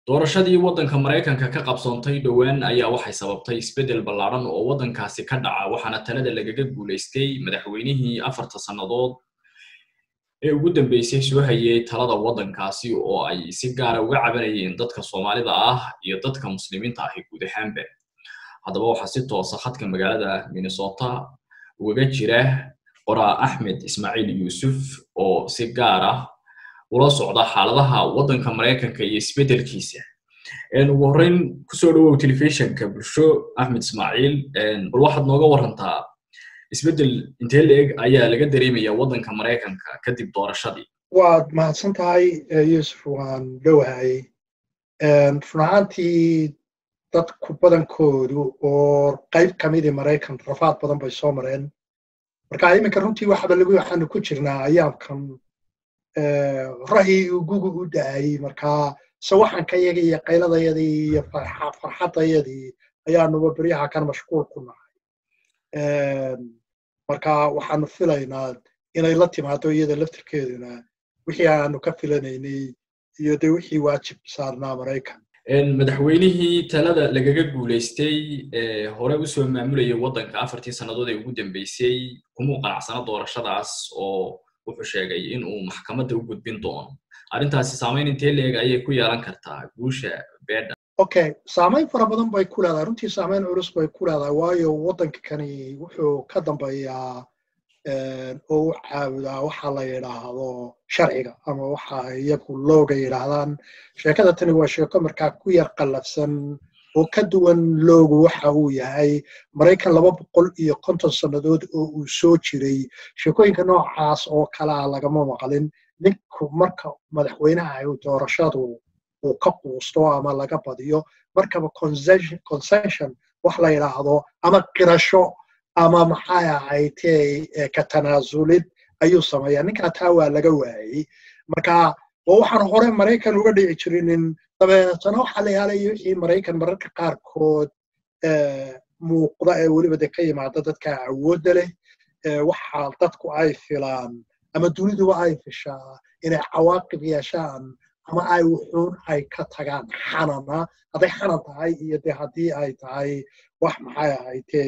doorashadii waddanka maraykanka ka qabsoontay dhowaan ayaa waxay sababtay isbeddel ballaadhan oo waddankaasi ka dhaca waxaana talada lagaga guulaystay madaxweynihii afarta sannadood ee ugu dambeysay soo hayay talada waddankaasi oo ay si gaara uga cabanayeen dadka soomaalida ah iyo dadka muslimiinta ahi guud ahaanba haddaba waxaa si toosa khadka magaalada minnesota ugaga jira qoraa axmed ismaaciil yuusuf oo si gaar ah ula socda xaaladaha waddanka maraykanka iyo isbeddelkiisa ugu horreyn kusoo dhawow telefishinka bulsho axmed ismaaciil bal waxaad nooga warantaa isbeddel intee la-eg ayaa laga dareemaya waddanka maraykanka kadib doorashadii waad mahadsan tahay yuusuf waan dhowahay run ahaantii dadku badankoodu oo qayb ka midii maraykan rafaad badan bay soo mareen marka iminka runtii waxaba lagu waxaanu ku jirnaa ayaamkan ra'yi ugugu u da'ayey marka sawaxankayagii iyo qayladayadii iyo farxadayadii ayaanuba beryaha kan mashquul ku nahay marka waxaanu filaynaa inay la timaado iyada laftirkeeduna wixii aanu ka filanaynay iyo de wixii waajib saarnaa maraykan madaxweynihii talada lagaga guulaystay hore usoo maamulayay waddanka afartii sannadood ee ugu dambeysay kumuu qanacsana doorashadaas oo wuxuu sheegay in uu maxkamadda u gudbin doono arrintaasi saamayn intee leeg ayay ku yeelan kartaa guusha beedha okay saamayn fara badan bay ku leedahay runtii saamayn culus bay ku leedahay waayo waddanka kani wuxuu ka dambeeyaa oo u caabudaa waxa la yidhaahdo sharciga ama waxa iyagu looga yidhaahdaan sheekada tani waa sheeko markaa ku yar qallafsan oo ka duwan loogu waxa uu yahay maraykan laba boqol iyo konton sannadood oo uu soo jiray sheekooyinka noocaas oo kalea lagama maqlin ninku marka madaxweynaha doorashadu uu ka quusto ama laga badiyo markaba concession wax la yidhaahdo ama qirasho ama maxay ahaytee ka tanaasulid ayuu sameeyaa ninkaa taa waa laga waayey marka waa waxaan hore maraykan uga dhici jirinin dabeetana waxaa la yaalaya wixii maraykan mararka qaarkood muuqda ee weliba de ka yimaada dadka awoodda leh waxa dadku ay filaan ama duniduba ay fishaa inay cawaaqib yeeshaan ama ay wuxuun ay ka tagaan xanana hadday xanan tahay iyo de haddii ay tahay wax maxay ahaytee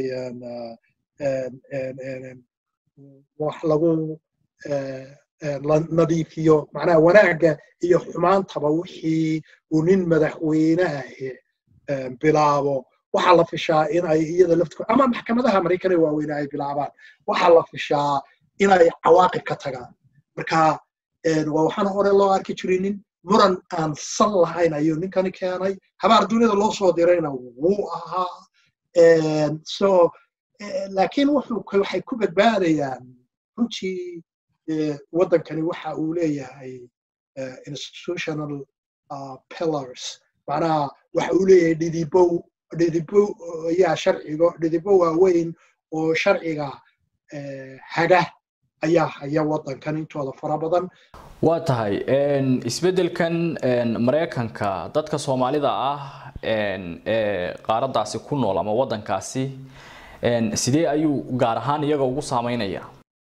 wax lagu nadiifiyo macnaha wanaagga iyo xumaantaba wixii uu nin madaxweyne ahi bilaabo waxaa la fishaa in ay iyada laftigood ama maxkamadaha maraykanee waaweyne ay bilaabaan waxaa la fishaa in ay cawaaqib ka tagaan marka waa waxaan hore loo arki jirinin muran aan sal lahayn ayuu ninkani keenay habaar duniyada loo soo dirayna wuu ahaa so laakiin waxay ku badbaadayaan runtii waddankani waxa uu leeyahay institutional pillars macnaha waxa uu leeyahay dhidibow dhidibow ayaa sharciga dhidibow waaweyn oo sharciga haga ayaa haya waddankan intooda fara badan waa tahay isbeddelkan maraykanka dadka soomaalida ah ee qaaraddaasi ku nool ama waddankaasi sidee ayuu gaar ahaan iyaga ugu saameynayaa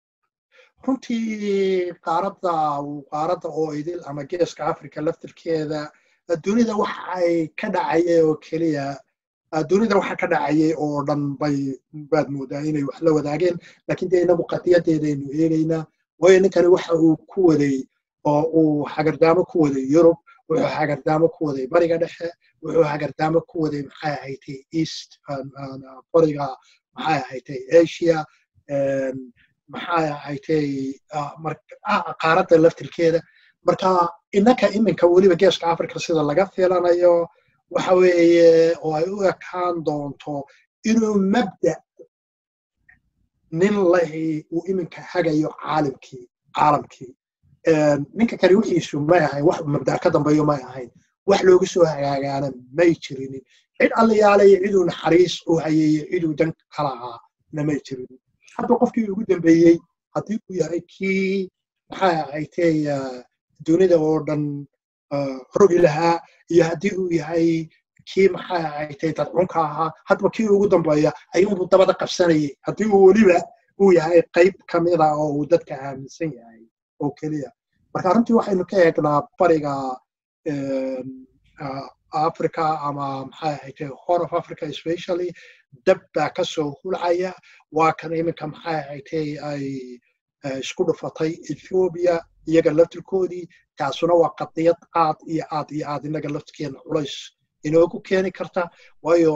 runtii qaaradda qaaradda oo idil ama geeska africa laftirkeeda dunida waxa ay ka dhacayay oo keliya dunida waxa ka dhacayay oo dhan bay baad moodaa inay wax la wadaageen laakiin dee inagu qadiyadeedaynu eegaynaa waayo ninkani waxa uu ku waday oo uu hagardaamo ku waday yurub wuxuu hagardaamo ku waday bariga dhexe wuxuu hagardaamo ku waday maxay ahaytay east bariga maxay ahaytay asia maxay ahaytay qaaradda laftirkeeda marka innaka iminka weliba geeska africa sida laga filanayo waxa weeye oo ay u ekaan doonto inuu mabda nin lahi uu iminka hagayo caalamkii caalamkii ninka kani wixiisu may ahayn wax mabda ka dambeeyo may ahayn wax loogu soo hagaagaana may jirinin cid allayaalayo ciduu naxariis u hayeeyo ciduu dan kalahaa na may jirinin hadda qofkii ugu dambeeyey haddii uu yahay kii maxay ahaytay dunida oo dhan rogi lahaa iyo haddii uu yahay kii maxay ahaytay dadcunka ahaa hadba kii ugu dambeeya ayuunbuu dabada qabsanayay haddii uu weliba uu yahay qayb ka mida oo uu dadka aaminsan yahay oo keliya marka runtii waxaynu ka eegnaa bariga africa ama maxay ahayte horn of africa especially dab baa ka soo hulcaya waa kan iminka maxay ahayte ay isku dhufatay ethiopia iyaga laftirkoodii taasuna waa qadiyad aad iyo aad iyo aad inaga laftirkeena culays inoogu keeni karta waayo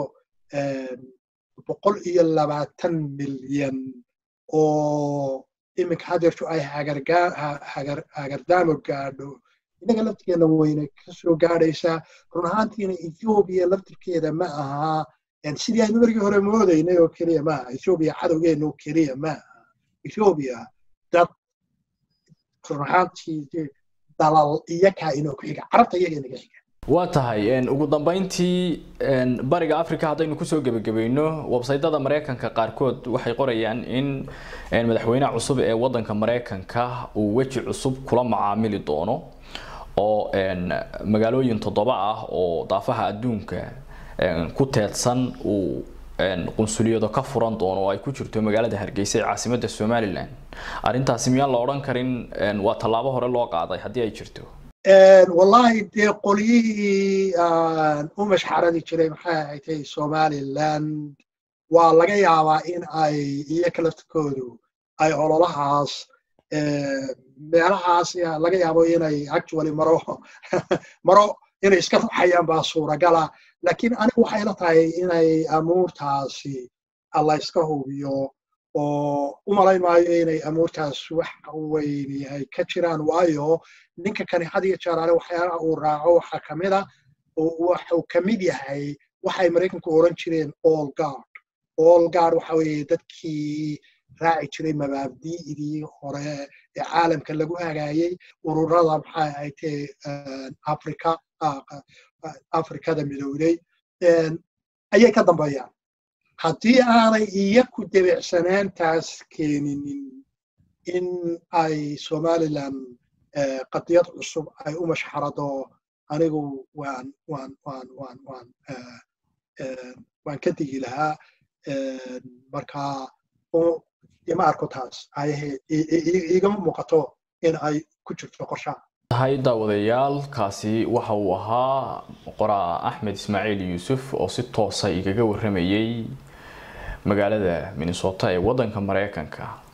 boqol iyo labaatan milyan oo iminka hadeertu ay hagardaamo gaadho inaga laftirkeena wayna kasoo gaadhaysaa run ahaantiina ethiopia laftirkeeda ma aha sidii aynu markii hore moodaynay oo keliya ma aha ethiopia cadowgeena oo keliya ma aha ethiopia dad run ahaantii dalal iyakaa inoo ku xiga carabta iyaga inaga xiga waa tahay ugu dambeyntii bariga africa haddaynu kusoo gebagabayno websaytada maraykanka qaarkood waxay qorayaan in madaxweynaha cusub ee wadanka maraykanka uu weji cusub kula macaamili doono oo magaalooyin toddoba ah oo daafaha adduunka ku teedsan uu qunsuliyado ka furan doono oo ay ku jirto magaalada hargeysa ee caasimadda somalilan arrintaasi miyaan la odhan karin waa tallaabo hore loo qaaday haddii ay jirto wallahi dee qolyihii u mashxaradi jiray maxay ahaytay somaliland waa laga yaabaa in ay iyoka laftirkoodu ay ololahaas meelahaas laga yaabo inay actually maro maro inay iska ruxayaan baa suuragala lakiin anigu waxay la tahay inay amuurtaasi alla iska hubiyo oo u malayn maayo inay amuurtaas wax weyni ay ka jiraan waayo ninka kani had iyo jeer ale waxyaalaha uu raaco waxaa kamid a waxuu ka mid yahay waxay maraykanku oran jireen all guard all guard waxa weeye dadkii raaci jiray mabaabdi'dii hore ee caalamka lagu hagaayey ururada maxay ahaytee africa afrikada midowday ayay ka dambeeyaan haddii aanay iyaku debecsanaantaas keeninin in ay somaliland qadiyad cusub ay u mashxarado anigu waan waan waan waan waan waan ka digi lahaa marka ima arko taas igama muuqato in ay ku jirto qorshaha tahay daawadayaal kaasi waxa uu ahaa qoraa axmed ismaaciil yuusuf oo si toosa igaga warramayay magaalada minnesota ee waddanka maraykanka